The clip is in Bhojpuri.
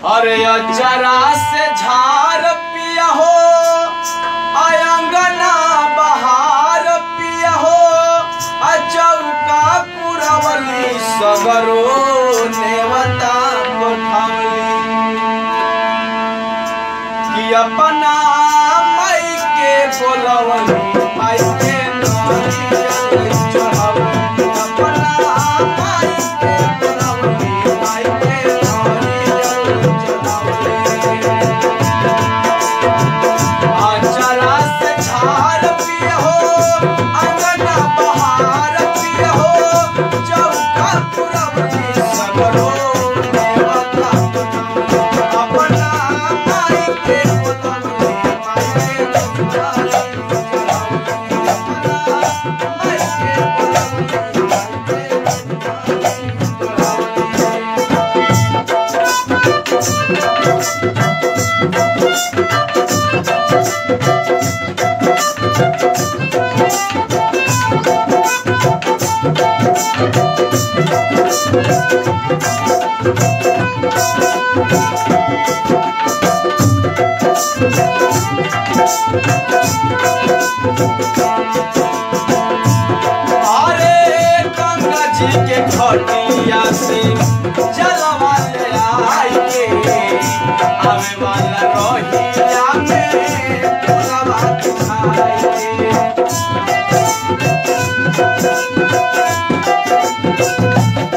अरे अचरा से झार पिया हो अयंगना बहार पिया हो अचौका पुरवली सगरो नेवता कोठवली कि अपना माई के बोलवली माई के नारियल चढ़ावली अपना माई के बोलवली माई के नारियल चढ़ावली आचरा से झार पिए हो अंगना बहार पिए हो चौका पुरवली सगरो देवता अपना माई के बोलवली माई के चढ़ावली अपना माई के बोलवली माई के चढ़ावली अरे गंगा जी के खटिया से जलवा ले आई के आवे वाला रही